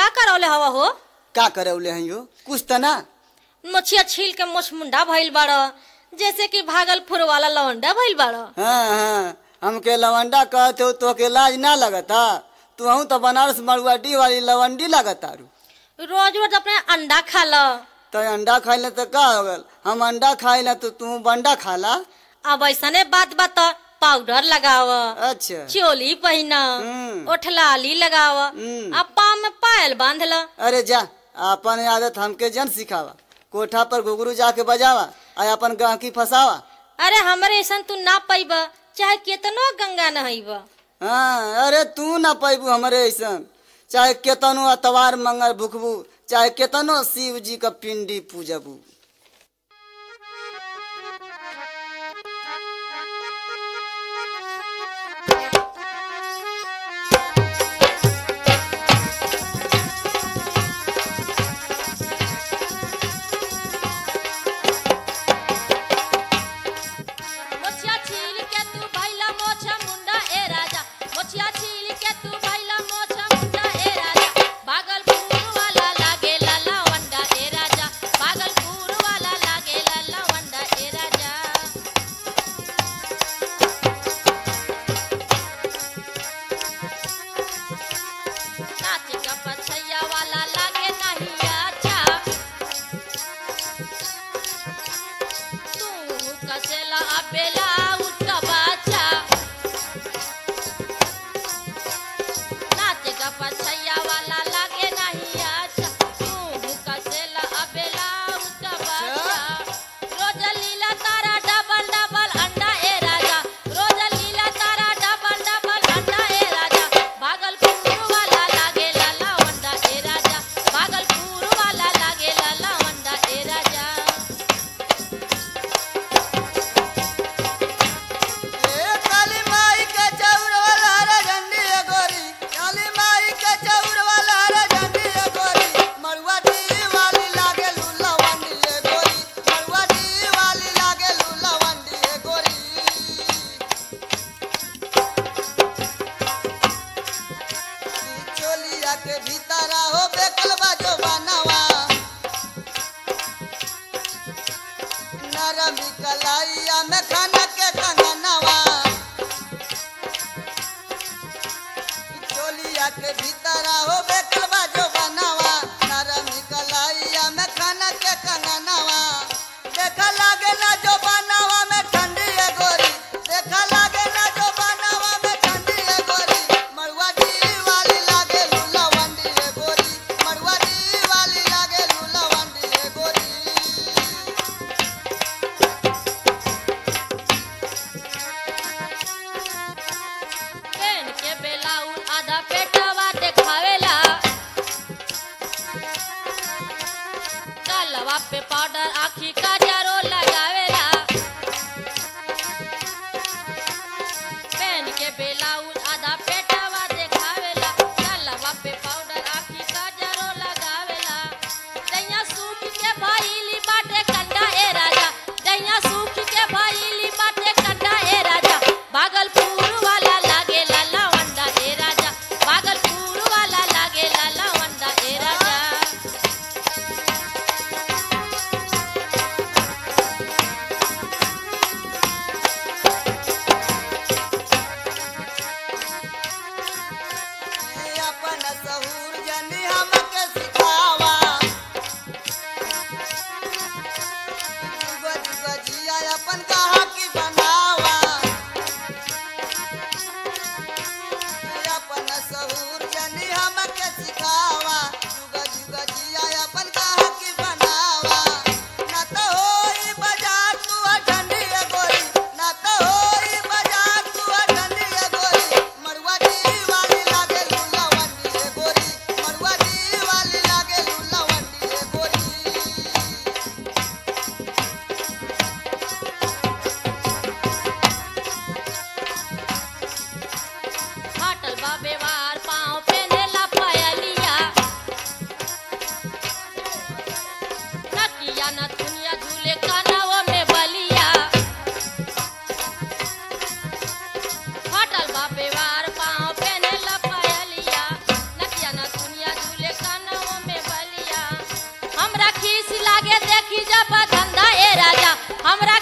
का करौले हवा हो का करौले हैं यो कुछ त ना मछिया छील के मोछ मुंडा भइल बाड़ जैसे कि भागलपुर वाला लवंडा भइल बाड़ हाँ हाँ हमके लवंडा कहते हो तो के लाज ना लगता तू तो बनारस मरुआडी वाली लवंडी लगता रू रोज रोज अपने अंडा खा ल तो अंडा खाइले तो का हो गल हम अंडा खाइले तो तू बंडा खाला अब ऐसने बात बात पाउडर लगाव अच्छा चोली पहिन हम्म। ओठलाली लगाव हम्म। आ पाँव में पायल बांध ल अरे जा अपन आदत हमके जन सिखावा कोठा पर घुघरू जाके बजावा आ अपन गाहकी फसावा अरे हमरे ऐसन तू ना पैब चाहे केतनो गंगा नहैब हाँ अरे तू ना पैबू हमरे ऐसन चाहे केतनो अतवार मंगल भुखबू चाहे केतनो शिव जी का पिंडी पूजबू मोछिया छील के तू भैला मोछा मुंडा ए राजा मोछिया छील के तू भैला मोछा मुंडा ए राजा भागलपुर वाला लागे लाला वंडा ए राजा भागलपुर वाला लागे लाला वंडा ए राजा नाच का पछैया वाला लागे नहीं अच्छा तू कसेला अबेला उठा बाचा नाच का पछैया वाला लागे नहीं अच्छा तू कसेला अबेला उठा बाचा रोज लीला तारा डबल डबल अंडा ए राजा रोज लीला तारा डबल डबल अंडा ए राजा भागलपुर वाला लागे लाला वंडा ए राजा भागलपुर वाला लागे लाला वंडा ए राजा ए काली माई के चौर वाला रे झंडी ए गोरी काली माई के चौर वाला रे झंडी ए गोरी मरुआ दी वाली लागे लूला वंडी ए गोरी मरुआ दी वाली लागे लूला वंडी ए गोरी ई चोलिया के भीतर हो बेकलबा जो बनवा नरमी कलाइया में खाना के कंगनवा चोलिया के भीतर हो बेकलबा जो बनवा नरमी कलाइया में खाना के कंगनवा देखा लागे ना जो बनवा में ठंडी है गोरी देखा लागे ना जो बनवा में ठंडी है गोरी मरुआ दी वाली लागे लूला वंडी है गोरी मरुआ दी वाली लागे लूला वंडी है गोरी पेन के बेलाउन आधा पेटवा देखावेला कालवा पे पाउडर आखी का जरो लगावेला पेन के बेलाउन आधा पेटवा देखावेला कालवा पे पाउडर आखी का जरो लगावेला दैया सूख के भइली बाटे कंडा ए राजा दैया सूख के भइली बाटे कंडा ए राजा भागलपुर वाला लागे लाला वंडा ए राजा भागलपुर वाला लागे लाला वंडा ए राजा अपन सहूर जनी हमके सिखावा जुग जुग जिया अपन कहा की बनावा अपन सहूर जनी हमके सिखावा जुग जुग जिया अपन कहा की बनावा ना तो होई बाजार तू ठंडी है गोरी ना तो होई बाजार तू ठंडी है गोरी मरुआ दी वाली लागे लूला वंडी है गोरी मरुआ दी वाली लागे लूला वंडी है गोरी फाटल बा बेवार पाँव पेनेला पायलिया हमरा